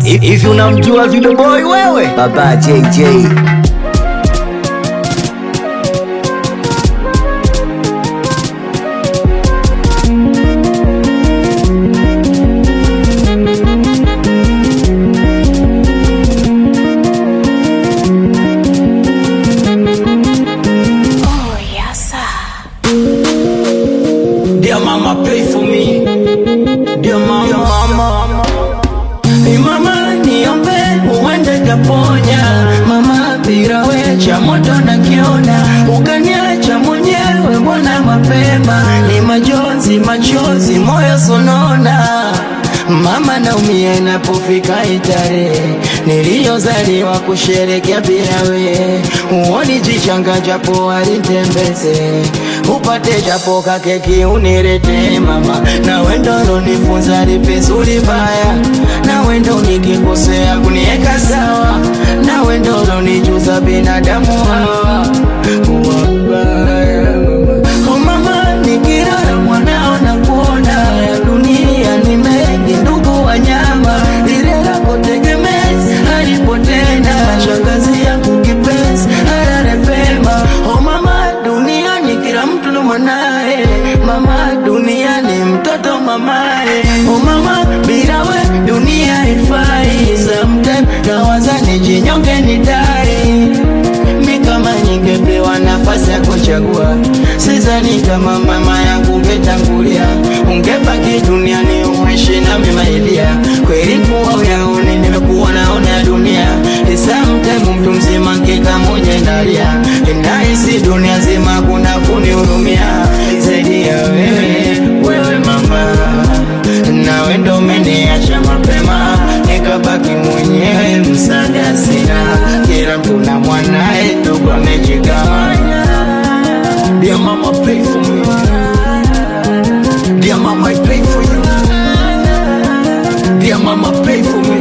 Hivi unamjua Video Boy wewe? Baba JJ. Oh, yes, sir. Dear mama, pray for me. Dear mama, Dear mama. Hey mama, niombe uende kaponya. Mama, bila we cha moto nakiona, ukaniacha mwenyewe, mbona mapema? Ni majonzi, machozi, moyo sonona. Mama naumia inapofika itarehe niliyozaliwa kusherekea bila we, uoni jichanga japo alitembeze upate japo kakeki unirete mama, na wendo lonifunza lipizuri baya, na wendo nikikosea kunieka sawa, na wendo lonijuza binadamu hawa wabaya Oh mama, nikilala mwanao na kuona ya dunia ni mengi, ndugu wanyama, lile lako tegemezi halipotenda, shangazi yangu kipenzi alale pema. Oh mama, duniani kila mtu ndo mwanae, mama, duniani mtoto mamae. Oh mama, bila we dunia haifai, sometime nawaza nijinyonge nidai mi kama ningepewa nafasi ya kuchagua, sidhani kama mama yangu ungetangulia, ungebaki duniani uishi na mimailia. Kweli kuwa uyaone, nimekuwa naona ya dunia, sometime mtu mzima nkika moja ndalia, nahisi dunia nzima kuna kunihurumia zaidi ya wewe, wewe mama, nawe ndo umeniacha mapema, nikabaki mwenyewe, msaada sina, kila mtu na mwanae, ndugu amejigawanya. Dear mama, pray for me. Dear mama, I pray for you. Dear mama, pray for me.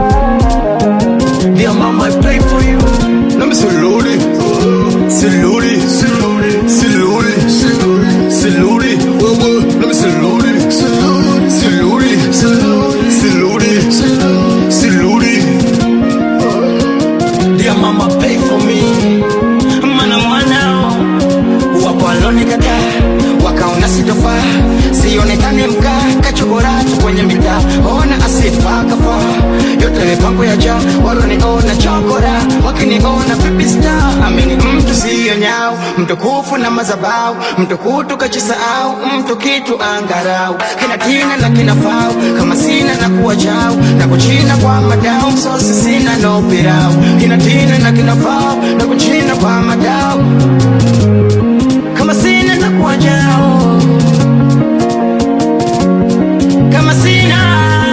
Dear mama, I pray for you. Let me salute Salute Salute Salute Salute Salute Whoa, whoa. Let me salute Salute Salute Salute Salute Salute Dear mama, pay for me. Mana mwanao wapo walonikataa wakaona sitofaa, sionekane mkaa kachokoracho kwenye mitaa, ona asifa kafaa yote mipango ya jaa, waloniona chokora wakiniona pipi star, amini mtu siyo nyao, mtukufu na mazabau, mtukutu kachisahau, mtu kitu angarau, kina tina na kina fau, kama sina na kuwa chao, na kuchina kwa madau, msosi sina no pirau, kina tina na kina fau, na kuchina kwa madau, kama sina na kuwa chao, kama sina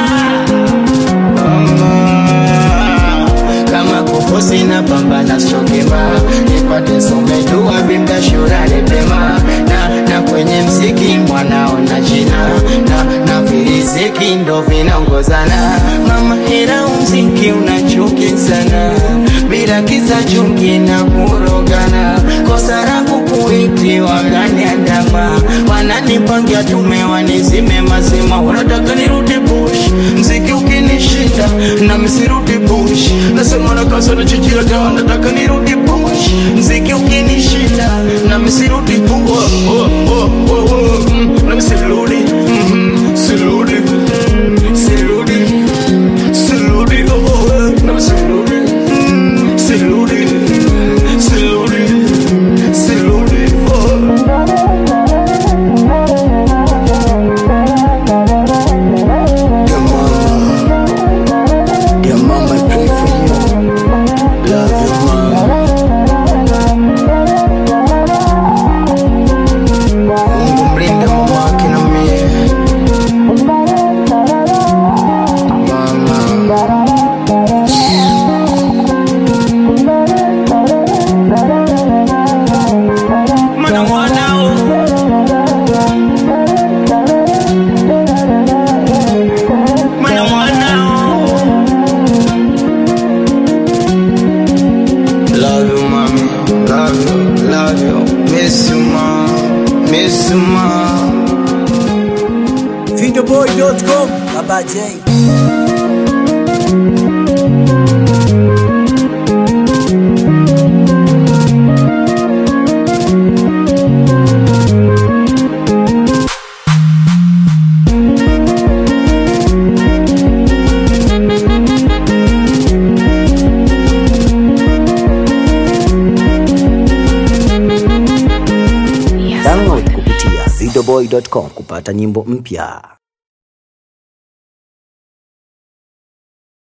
mama kama kufu sina pambana sokema nipate some dua bimda shurani pema na, na kwenye mziki mwanao na jina na, na viriziki ndo vinaongozana mama ila mziki unachuki sana bila kisa chungi na kurogana kosa langu kuiti wakaniandama wananipangia tume wanizime mazima wanataka nirudi bush mziki ukinishinda na misirudi bush nasema na kasa na chijira dawa nataka nirudi bush mziki ukinishinda na misirudi bush oh, oh, oh, oh, oh. mm, na misirudi mm, sirudi sirudi sirudi oh, oh, oh. na misirudi mm, sirudi sirudi sirudi oh. Dear mama, dear mama, I pray for you. Love you, mama. Mungu mlinde mama yake na mie. Mama. Mana mwanao Mana mwanao Love you, mommy. Love you, love you. Miss you, mom. Miss you, mom. Videoboy.com Baba J. videoboy.com kupata nyimbo mpya.